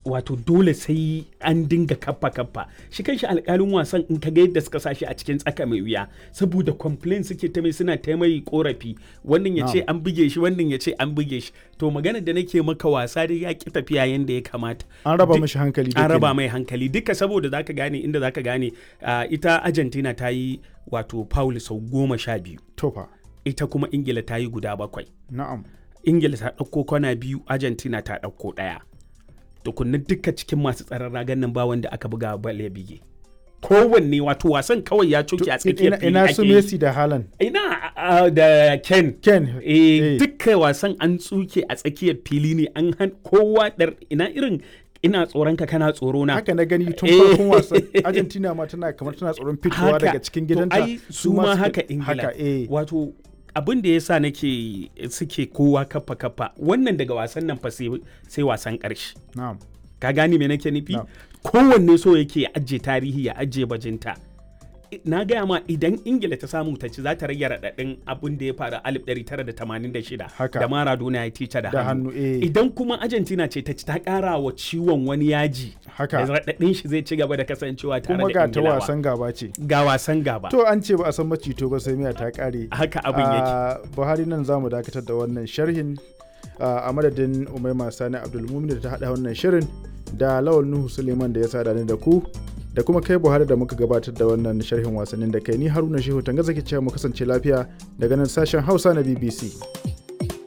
wato dole sai an dinga kaffa kaffa shi kanshi alkalin wasan in ka ga yadda suka sa shi a cikin tsaka mai wuya saboda complain suke ta mai suna ta mai korafi wannan ya ce an buge shi wannan ya ce an buge shi to magana da nake maka wasa dai ya ki tafiya yanda ya kamata an raba Duk- mishi hankali da an raba kenan. mai hankali duka saboda zaka gane inda zaka gane ah, ita Argentina ta yi wato foul sau goma sha biyu tofa ita kuma Ingila ta yi guda bakwai na'am ingila ta ɗauko kwana biyu argentina ta ɗauko ɗaya tukunna duka cikin masu tsaron ragan nan ba wanda aka buga bal ya bige kowanne wato wasan kawai ya coke a tsakiyar ina, fili ina ake su yi. Messi da Haaland ina a- da ken Ken eh eh. duka wasan an tsuke a tsakiyar fili ne an han kowa dar ina irin ina tsoron ka kana tsoro na haka na gani tun Eh. farkon wasan Argentina ma tana kamar tana tsoron fitowa Haka. daga cikin To gidanta ai su ma suke- haka ingila haka eh wato abin da ya sa nake suke kowa kafa kafa wannan daga wasan nan fa sai sai wasan ƙarshe na'am ka gane me nake nufi Na'am. kowanne so yake ya ajiye tarihi ya ajiye bajinta I- na gaya ma idan ingila ta samu ta ci za ta rage raɗaɗin abin da ya faru a 1986 Haka. da maradona ya tica da da hannu hannu eh idan kuma argentina ce ta ci ta ƙara wa ciwon wani yaji da haka raɗaɗin shi zai ci gaba da kasancewa tare kuma da ga ta ingilawa wasan gaba ce ga wasan gaba to an ce ba a san macito ba sai miya ta kare haka abin yake a buhari nan za mu dakatar da wannan sharhin a madadin umaima sani abdulmumin da ta haɗa wannan shirin da lawal nuhu suleiman da ya sada ni da ku da kuma kai buhari da muka gabatar da wannan sharhin wasannin da kai ni haruna shehu tanga zaki cewa mu kasance lafiya daga nan sashen hausa na bbc